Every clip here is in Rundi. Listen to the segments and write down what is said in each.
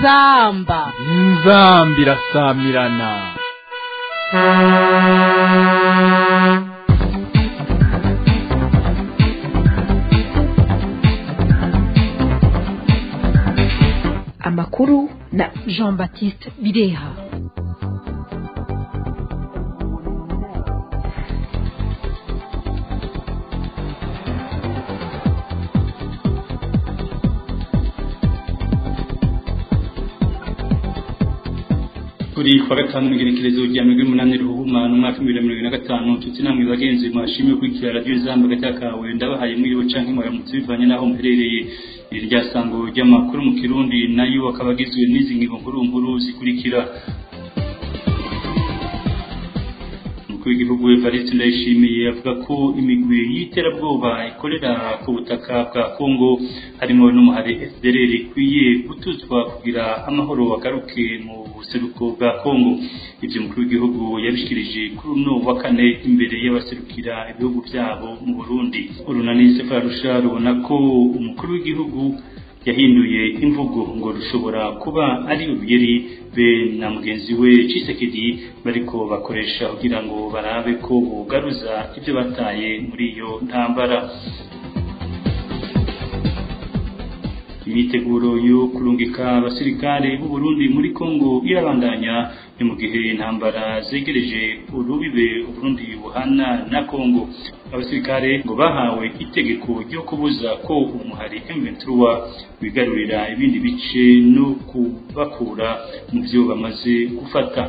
inzamba inzamba irasamirana amakuru na jean baptiste bireha kuri kwa gatanu migenekerezo rya mirongo umunani ruhuma n'umwaka w'ibihumbi bibiri na mirongo na gatanu tutsi namwe bagenzi mwashimiye gukurikira radiyo izamba gati kawe ndabahaye mwiriwe canke mwaramutse bivanye n'aho muherereye iri rya sango ry'amakuru mu kirundi nayo akaba agizwe n'izi ngingo nkuru nkuru zikurikira umukuru w'igihugu Evariste Ndayishimiye avuga ko imigwi y'iterabwoba ikorera ku butaka bwa Kongo harimo n'umuhari FDLR ikwiye gutuzwa kugira amahoro agaruke mu buseruko bwa Kongo ibyo umukuru w'igihugu yabishikirije kuri uno wa kane imbere y'abaserukira ibihugu byabo mu Burundi urunani Sefarusha rubona ko umukuru w'igihugu yahinduye imvugo ngo rushobora kuba ari ubugeri be na mugenzi we Cisekedi bariko bakoresha kugira ngo barabe ko bugaruza ibyo bataye muri iyo ntambara imyiteguro yo kurungika abasirikare b'u Burundi muri Kongo irabandanya ni mu gihe intambara zegereje urubibe Burundi buhana na Kongo abasirikare ngo bahawe itegeko ryo kubuza ko umuhari M23 wigarurira ibindi bice no kubakura mu byo bamaze gufata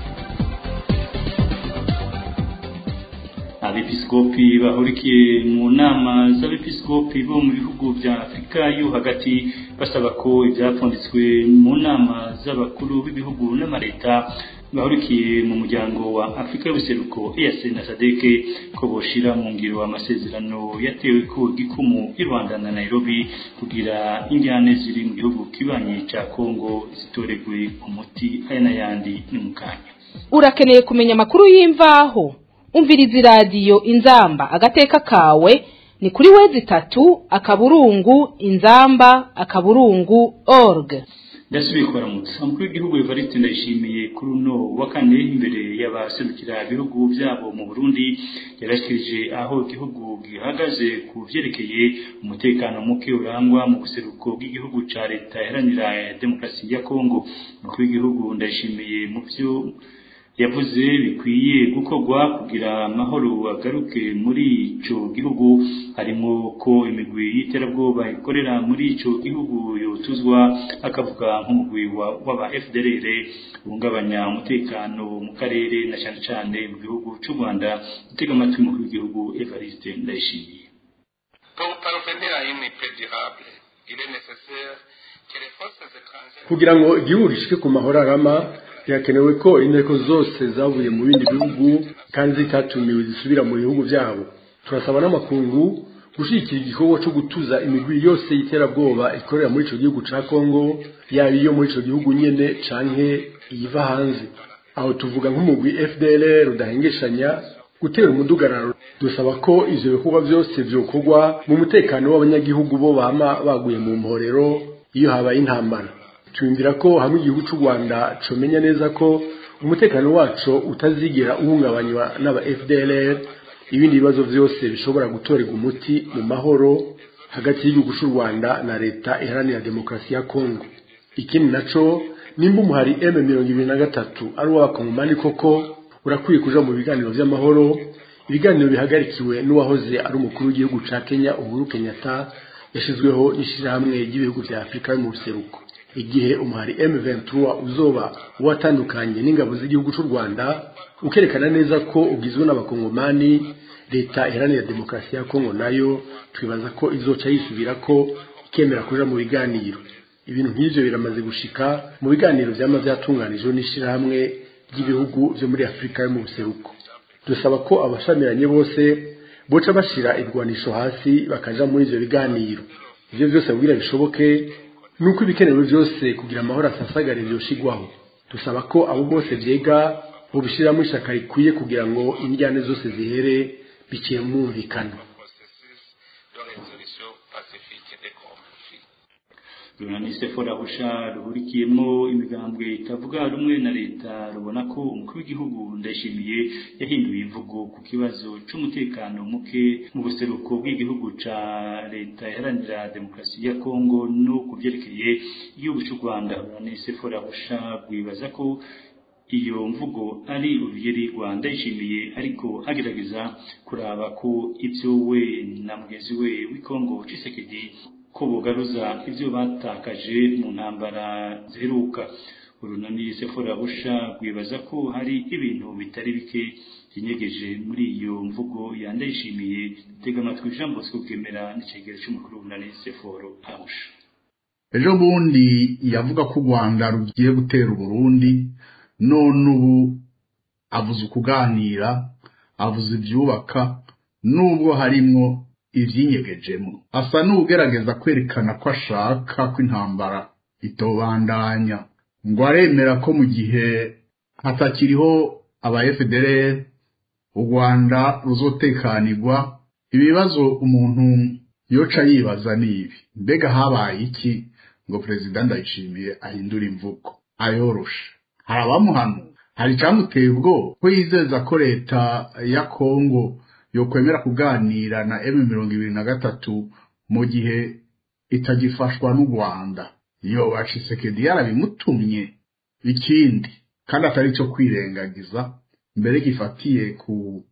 abepiskopi bahurikiye mu nama z'abepiskopi bo mu bihugu bya afurika yo hagati basaba ko ibyapfunditswe mu nama z'abakuru b'ibihugu n'amaleta bahurikiye mu muryango wa afurika y'ubuseruko EAC na SADC ko boshira mu ngiro amasezerano yatewe ku gikumu i Rwanda na Nairobi kugira injyane ziri mu gihugu kibanye ca Kongo zitoregwe umuti aya n'ayandi ni mu kanya urakeneye kumenya amakuru y'imvaho umviriza iradiyo inzamba agateka kawe ni kuri wezi itatu akaburungu inzamba akaburungu org ndasubiye kubaramutsa umukuru w'igihugu Evariste Ndayishimiye kuri uno wa kane imbere y'abaserukira ibihugu byabo mu Burundi yarashikirije aho igihugu gihagaze ku vyerekeye umutekano muke urangwa mu buseruko bw'igihugu ca leta iharanira demokarasi ya Kongo umukuru w'igihugu Ndayishimiye mu vyo yavuze bikwiye gukorwa kugira amahoro agaruke muri ico gihugu harimo ko imigwi y'iterabwoba ikorera muri ico gihugu yotuzwa akavuga nk'umugwi w'aba FDLR uhungabanya umutekano mu karere na cyane cyane mu gihugu cy'u Rwanda gutega amatwi umukuru w'igihugu Evariste Ndayishimiye Pour parvenir à une paix durable, il est nécessaire que les forces étrangères kugira ngo igihugu gishike ku mahoro arama birakenewe ko inteko zose zavuye mu bindi bihugu kandi zitatumiwe zisubira mu bihugu byabo turasaba n'amakungu gushyigikira igikorwa cyo gutuza imigwi yose y'iterabwoba ikorera muri icyo gihugu cya kongo yaba iyo muri icyo gihugu nyine canke iyiva hanze aho tuvuga nk'umugwi fdr rudahengeshanya gutera umudugararo dusaba ko ivyo bikorwa byose vyokorwa mu mutekano w'abanyagihugu bo bama baguye mu mporero iyo habaye intambara twumvira ko hamwe igihugu cy'u Rwanda comenya neza ko umutekano wacu utazigera uhungabanywa n'aba FDLR ibindi bibazo byose bishobora gutorerwa umuti mu mahoro hagati y'igihugu cy'u Rwanda na leta iharanira demokarasi ya Kongo ikindi naco nimba umuhari M23 ari uw'abakongomani koko urakwiye kuja mu biganiro vy'amahoro ibiganiro bihagarikiwe n'uwahoze ari umukuru w'igihugu ca Kenya Uhuru Kenyatta yashizweho n'ishirahamwe ry'ibihugu vya Afurika yo mu buseruko igihe umuhari M23 uzoba watandukanye n'ingabo z'igihugu cy'u Rwanda ukerekana neza ko ugizwe n'abakongomani leta iharanira demokarasi ya Kongo nayo twibaza ko izoca yisubira ko ikemera kuja mu biganiro ibintu nk'ivyo biramaze gushika mu biganiro vyama vyatunganijwe n'ishirahamwe ry'ibihugu vyo muri Afurika yo mu buseruko dusaba ko abashamiranye bose boca bashira ibigwanisho hasi bakaja muri ivyo biganiro ivyo vyose kugira bishoboke nuko ibikenewe byose kugira amahoro asasagare byoshigwaho dusaba ko abo bose vyega bobishiramo ishaka rikwiye kugira ngo indyane zose zihere biciye mu mwumvikano processus de résolution pacifique des conflits. runani sefora husha ruhurikiyemo imigambwe itavuga rumwe na leta rubona ko umukuru w'igihugu ndayishimiye yahinduye imvugo ku kibazo c'umutekano muke mu buseruko bw'igihugu ca leta iharanira demokarasi ya kongo no ku vyerekeye igihugu c'u rwanda runani sefora husha rwibaza ko iyo mvugo ari urugeri rwanda yishimiye ariko agerageza kuraba ko ibyo we na mugenzi we w'ikongo cisekedi ko bugaruza ibyo batakaje mu ntambara ziheruka urunani sefora busha rwibaza ko hari ibintu bitari bike byinyegeje muri iyo mvugo yandayishimiye tega amatwi jean bosco bwemera n'icegero cy'umukuru w'urunani seforo abusha ejo bundi yavuga ko u rwanda rugiye gutera uburundi none ubu avuze ukuganira avuze ibyubaka nubwo harimwo ibyinyegejemo asa n'ugerageza kwerekana ko ashaka ko intambara itobandanya ngo aremera ko mu gihe hatakiriho aba FDLR u Rwanda ruzotekanirwa ibibazo umuntu yoca yibaza nibi mbega habaye iki ngo perezida ndayishimiye ahindura imvugo ayoroshe hari abamuhano hari icyamuteye ubwoba ko yizeza ko leta ya kongo yokwemera kuganira na emu mirongo ibiri na gatatu mu gihe itagifashwa n'u rwanda iyo bacisekedi yarabimutumye ikindi kandi atari cyo kwirengagiza mbere gifatiye ku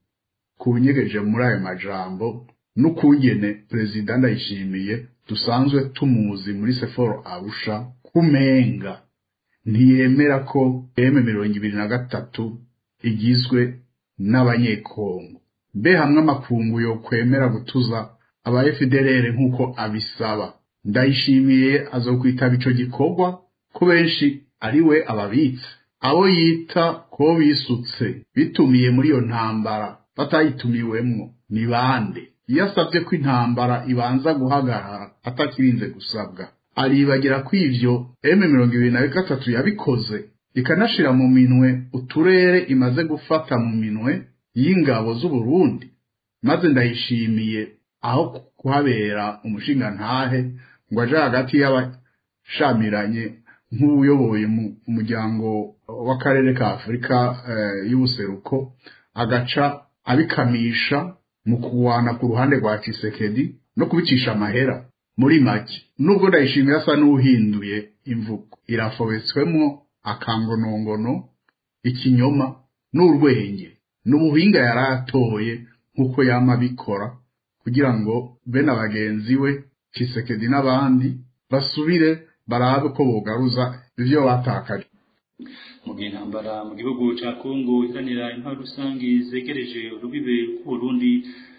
ku binyegeje muri ayo majambo n'ukungene perezida ndayishimiye dusanzwe tumuzi muri seforo arusha kumenga ntiyemera ko emu mirongo ibiri na gatatu igizwe n'abanyekongo mbe hamwe amakungu yo kwemera gutuza aba FDLR nk'uko abisaba ndayishimiye azokwitaba ico gikorwa ko benshi ari we ababitse abo yita ko bisutse bitumiye muri iyo ntambara batayitumiwemwo ni bande iyo asabye ko intambara ibanza guhagarara atakirinze gusabwa aribagira ko ivyo M mirongo ibiri na gatatu yabikoze ikanashira mu minwe uturere imaze gufata mu minwe y'ingabo z'Uburundi maze ndayishimiye aho kuhabera umushinga ntahe ngo aje hagati y'abashamiranye nk'uyoboye umuryango w'akarere ka Afurika y'ubuseruko agaca abikamisha mu kuwana ku ruhande rwa Tshisekedi no kubicisha amahera muri make nubwo ndayishimiye asa n'uhinduye imvugo irafobetswemwo akangonongono ikinyoma n'urwenge n'ubuhinga yari atoye nk'uko yama abikora kugira ngo bene abagenzi we Tshisekedi n'abandi basubire barabe ko bogaruza ivyo batakaje mu gihe intambara mu gihugu ca Kongo iharanira intwaro rusangi zegereje urubibe rw'Uburundi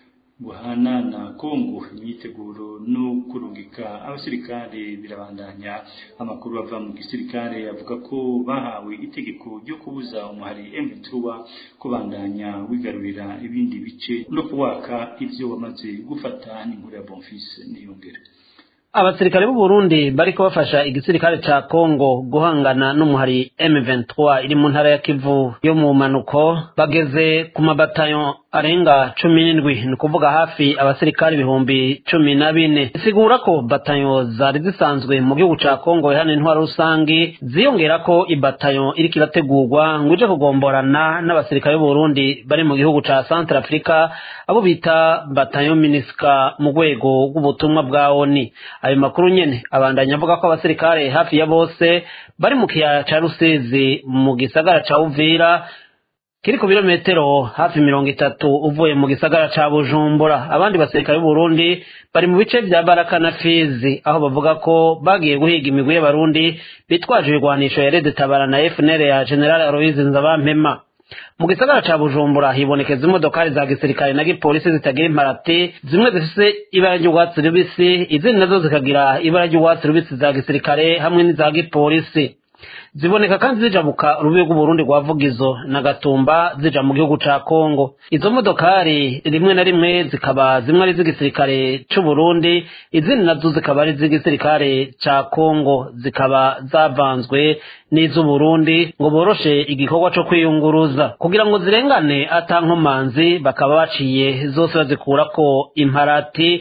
guhana na Kongo imyiteguro no kurungika abasirikare birabandanya amakuru ava mu gisirikare avuga ko bahawe itegeko ryo kubuza umuhari M23 kubandanya wigarurira ibindi bice no kuwaka ivyo wamaze gufata n'inkuru ya Bonfils niyongere abasirikare b'u Burundi bariko bafasha igisirikare ca Kongo guhangana n'umuhari M23 iri mu ntara ya Kivu yo mu manuko bageze ku mabatayo arenga cumi n'indwi ni ukuvuga hafi abasirikare ibihumbi cumi na bine isigura ko batayo zari zisanzwe mu gihugu ca Kongo ihana intwaro rusangi ziyongera ko ibatayo iriko irategurwa ngo ije kugomborana n'abasirikare b'u Burundi bari mu gihugu ca Central Africa abo bita batayo Miniska mu rwego rw'ubutumwa bwa ONU ayo makuru nyene abandanya avuga ko abasirikare hafi ya bose bari mu kiyaya ca Rusizi mu gisagara ca Uvira kiri ku birometero hafi mirongo itatu uvuye mu gisagara ca Bujumbura abandi basirikare b'Uburundi bari mu bice vya Baraka na Fizi aho bavuga ko bagiye guhiga imigwi y'abarundi bitwaje ibigwanisho ya Red Tabara na FNL ya General Aloys Nzabampema mu gisagara ca Bujumbura hibonekeza imodokari za gisirikare na gipolisi zitagira imparati zimwe zifise ibara ry'urwatsi rubisi izindi nazo zikagira ibara ry'urwatsi rubisi za gisirikare hamwe n'iza gipolisi ziboneka kandi zijabuka urubibe rw'uburundi rwa vugizo na gatumba zija mu gihugu ca kongo izo modokari rimwe na rimwe zikaba zimwe ari z'igisirikare c'uburundi izindi nazo zikaba ari z'igisirikare ca kongo zikaba zavanzwe n'iz'uburundi ngo boroshe igikorwa co kwiyunguruza kugira ngo zirengane ata nkomanzi bakaba baciye zose bazikurako imparati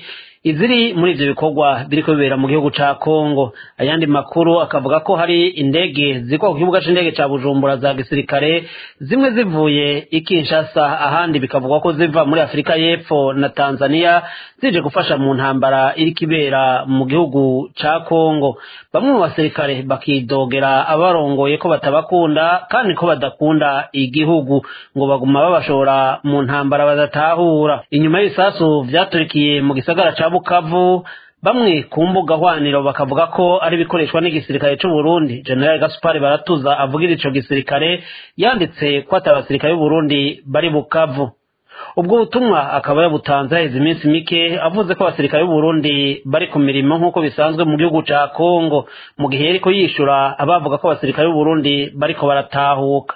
iziri muri ivyo bikorwa biriko bibera mu gihugu ca Kongo ayandi makuru akavuga ko hari indege zikwa ku kibuga c'indege ca Bujumbura za gisirikare zimwe zivuye i Kinshasa ahandi bikavugwa ko ziva muri Afurika y'Epfo na Tanzania zije gufasha mu ntambara iriko ibera mu gihugu ca Kongo bamwe mu basirikare bakidogera abarongoye ko batabakunda kandi ko badakunda igihugu ngo baguma babashora mu ntambara badatahura inyuma y'ibisasu vyaturikiye mu gisagara ca Bukavu bamwe ku mbuga hwaniro bakavuga ko ari bikoreshwa n'igisirikare c'u Burundi General Gaspar Baratuza avugira ico gisirikare yanditse ko ati abasirikare b'u Burundi bari Bukavu ubwo butumwa akaba yabutanze haheze iminsi mike avuze ko abasirikare b'u Burundi bari ku mirimo nk'uko bisanzwe mu gihugu ca Kongo mu gihe yariko yishura abavuga ko abasirikare b'u Burundi bariko baratahuka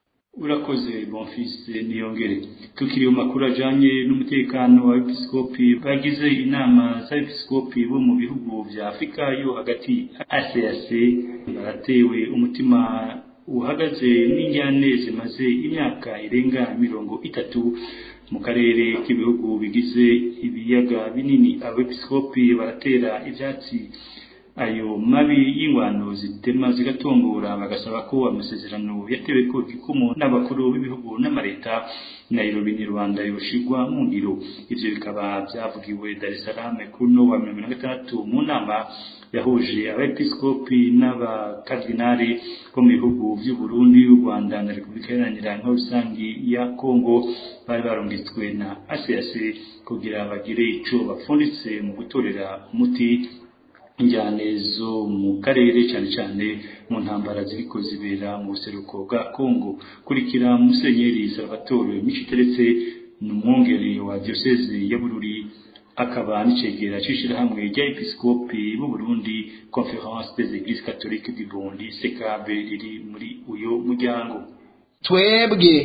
urakoze bonfise niyongere tukiri mu makuru ajanye n'umutekano wa episkopi bagize inama z'abepiskopi bo mu bihugu vya afurika yo hagati acac baratewe umutima uhagaze n'injyane zimaze imyaka irenga mirongo itatu mu karere k'ibihugu bigize ibiyaga binini abepiskopi baratera ivyatsi ayo mabi y'ingwano zitema zigatongora bagasaba ko amasezerano yatewe ko gikumu n'abakuru b'ibihugu n'amareta Nairobi ni Rwanda yoshigwa mu ngiro ivyo bikaba vyavugiwe Dar es Salaam kuri no wa mirongo na gatandatu mu nama yahuje abepiskopi n'abakardinali bo mu bihugu vy'u Burundi u Rwanda na Repubulika Iharanira Rusangi ya Kongo bari barungitswe na ACAC kugira bagire ico bapfunditse mu gutorera umuti injyane zo mu karere cyane cyane mu ntambara ziriko zibera mu buseruko bwa Kongo kurikira Musenyeri Salvatore Michiteretse n'umwungere wa diocese ya Bururi akaba n'icegera c'ishirahamwe rya episkopi b'u Burundi Conference des Églises catholiques du Burundi CECAB riri muri uyo muryango twebwe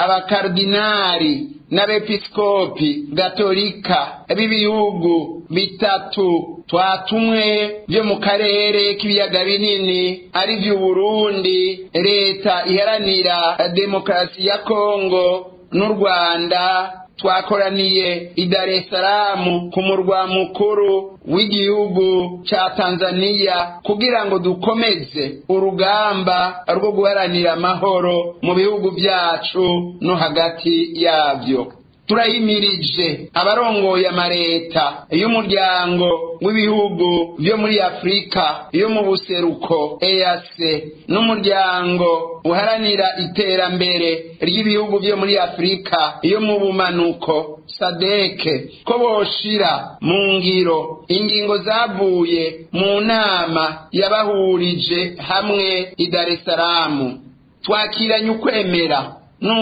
abakardinari n'abepiskopi gatolika b'ibihugu bitatu twatumwe byo mu karere k'ibiyaga binini ari vy'u Burundi leta iharanira demokarasi ya Kongo n'u Rwanda twakoraniye i Dar es Salaam ku murwa mukuru w'igihugu ca Tanzania kugira ngo dukomeze urugamba rwo guharanira amahoro mu bihugu vyacu no hagati yavyo turayimirije abarongoye amareta y'umuryango w'ibihugu vyo muri afurika yo mu buseruko EAC n'umuryango uharanira iterambere ry'ibihugu vyo muri afurika yo mu bumanuko sadeke ko boshira mu ngiro ingingo zavuye mu nama yabahurije hamwe i Dar es Salaam twakiranye ukwemera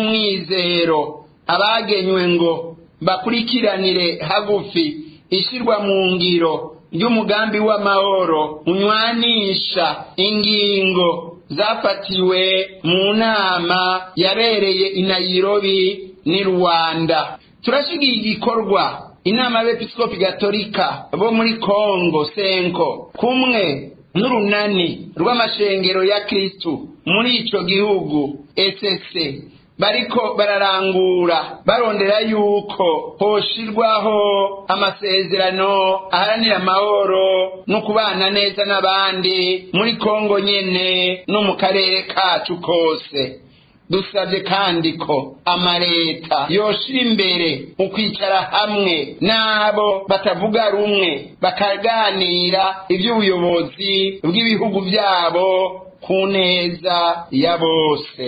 n'umwizero abagenywe ngo bakurikiranire hagufi ishirwa mu ngiro ry'umugambi w'amahoro unywanisha ingingo zafatiwe mu nama yabereye i Nairobi ni Rwanda turashigiye igikorwa inama y'abepiskopi gatolika bo muri Kongo senko kumwe n'urunani rw'amashengero ya Kristu muri ico gihugu SSC bariko bararangura barondera yuko hoshirwaho amasezerano aharanira amahoro no kubana neza n'abandi muri Kongo nyene no mu karere kacu kose dusabye kandi ko amareta yoshira imbere ukwicara hamwe n'abo batavuga rumwe bakaganira iby'ubuyobozi bw'ibihugu byabo ku neza ya bose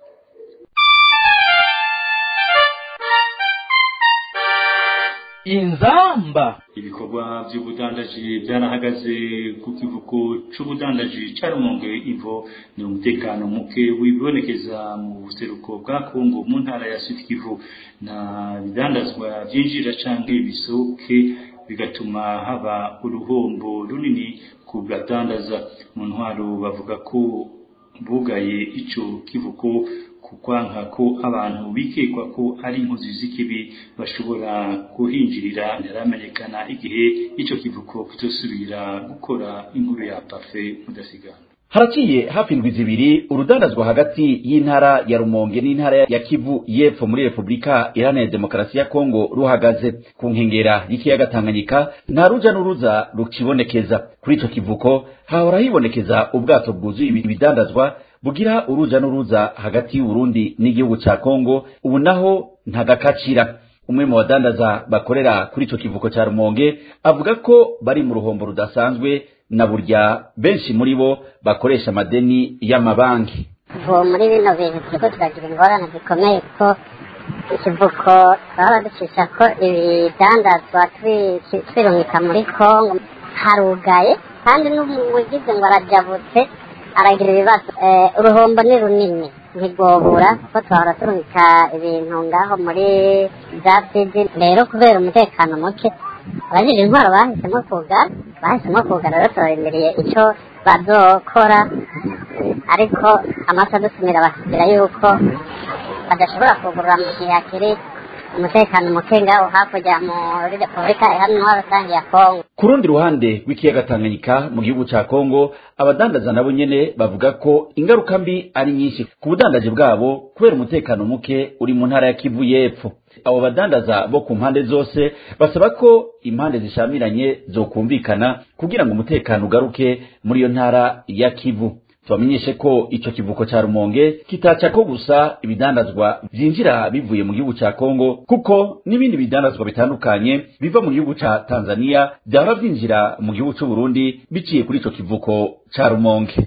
inzamba ibikorwa by'ubudandaji byarahagaze ku kivuko c'ubudandaji ca Rumonge ivo ni umutekano muke wibonekeza mu buseruko bwa Kongo mu ntara ya Sud Kivu na bidandazwa byinjira canke bisohoke bigatuma haba uruhombo runini ku badandaza mu ntwaro bavuga ko bugaye ico kivuko kukwanka ko abantu bikekwa ko ari inkozi z'ikibi bashobora kuhinjirira ntaramenyekana igihe ico kivuko kitosubira gukora inkuru ya pafe mudasigana haraciye hafi indwi zibiri urudandazwa hagati y'intara ya rumonge n'intara ya kivu y'epfo muri repubulika iharanira demokarasi ya kongo ruhagaze ku nkengera y'ikiyaga tanganyika nta ruja n'uruza rukibonekeza kuri ico kivuko hahora hibonekeza ubwato bwuzuye ibidandazwa bugira uruja n'uruza hagati y'uburundi n'igihugu ca kongo ubu naho ntagakacira umwe mu badandaza bakorera kuri ico kivuko ca rumonge avuga ko bari mu ruhombo rudasanzwe na burya benshi muri bo bakoresha amadeni y'amabanki ubu muri bino bintu turiko turagira ingorane zikomeye kuko ikivuko twaba ducisha ko ibidandazwa twirungika muri kongo harugaye kandi n'ugize ngo arajabutse aragira ibibazo uruhombo ni runini ntigobura kuko twahora turungika ibintu ngaho muri za fiji rero kubera umutekano muke abajije intwaro bahisemo kugara bahisemo kugara rero turarindiriye icyo bazokora ariko amaso adusumira basubira yuko badashobora kugurura mu gihe hakiri umutekano muke ngaho hakurya muri repubulika ihamye rusange ya kongo ku rundi ruhande rw'ikiyaga tanganyika mu gihugu ca kongo abadandaza nabo nyene bavuga ko ingaruka mbi ari nyinshi ku budandaji bwabo kubera umutekano muke uri mu ntara ya kivu y'epfo abo badandaza bo ku mpande zose basaba ko impande zishamiranye zokumvikana kugira ngo umutekano ugaruke muri iyo ntara ya kivu tubamenyeshe ko ico kivuko ca rumonge kitaca ko gusa ibidandazwa vyinjira bivuye mu gihugu ca kongo kuko n'ibindi bidandazwa bitandukanye biva mu gihugu ca tanzania vyahora vyinjira mu gihugu c'uburundi biciye kuri ico kivuko ca rumonge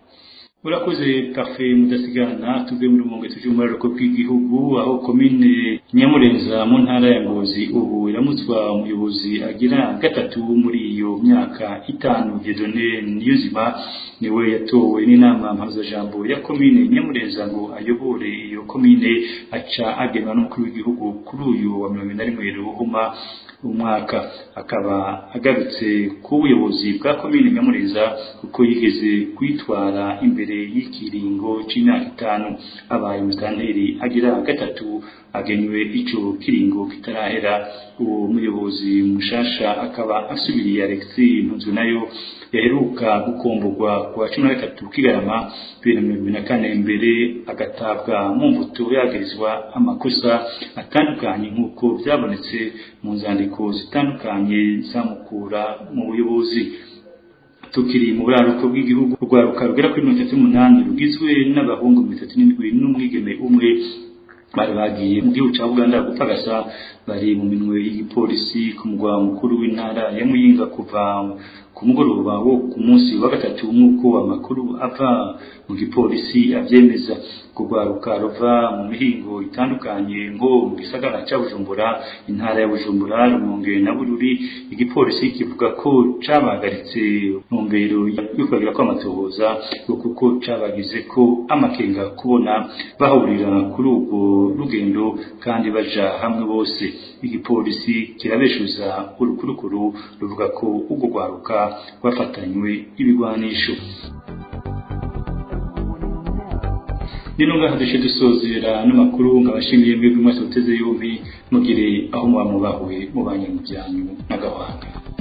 urakoze pafe mudasigana tuve muri rumonge tuje mu mararoko bw'igihugu aho komine nyamurenza mu ntara ya ngozi ubu iramutswa umuyobozi agira gatatu muri iyo myaka itanu gedone niyuzima niwe yatowe n'inama mpuzajambo ya komine nyamurenza ngo ayobore iyo komine aca agenwa n'umukuru w'igihugu kuri uyu wa mirongo ine na rimwe ruhuma umwaka akaba agarutse ku buyobozi bwa komine nyamurenza kuko yigeze kwitwara imbere y'ikiringo c'imyaka itanu abaye musitanteri agira gatatu agenywe ico kiringo kitarahera uwo muyobozi mushasha akaba asubiriye Alexis Ntunzwe nayo yaheruka gukomborwa ku wa cumi na gatatu kigarama bibiri na mirongo ibiri na kane mbere agatabwa mu mbuto yagirizwa amakosa atandukanye nk'uko byabonetse mu nzandiko zitandukanye zamukura mu buyobozi tukiri mu buraruko bw'igihugu urwaruka rugera kuri mirongo itatu n'umunani rugizwe n'abahungu mirongo itatu n'indwi n'umwigeme umwe bari bagiye mu gihugu cya uganda gupagasa bari mu minwe y'igipolisi ku mugwa mukuru w'intara ya muyinga kuva ku mugoroba wo ku munsi wa gatatu nk'uko amakuru ava mu gipolisi abyemeza kurwaruka ruva mu mihingo itandukanye ngo mu gisagara cya bujumbura intara ya bujumbura rumonge na bururi igipolisi kivuga ko cabahagaritse ntumbero yo kubagira kw'amatohoza kuko cabagize ko amakenga kubona bahurira kuri urwo rugendo kandi baja hamwe bose igipolisi kirabeshuza urukurukuru ruvuga ko urwo rwaruka rwafatanywe ibigwanisho nino ngaha dushe dusozera n'amakuru nkabashimiye mwebwe mwese muteze yombi mugire aho muba mubahuye mubanye mu byanyu n'agahanga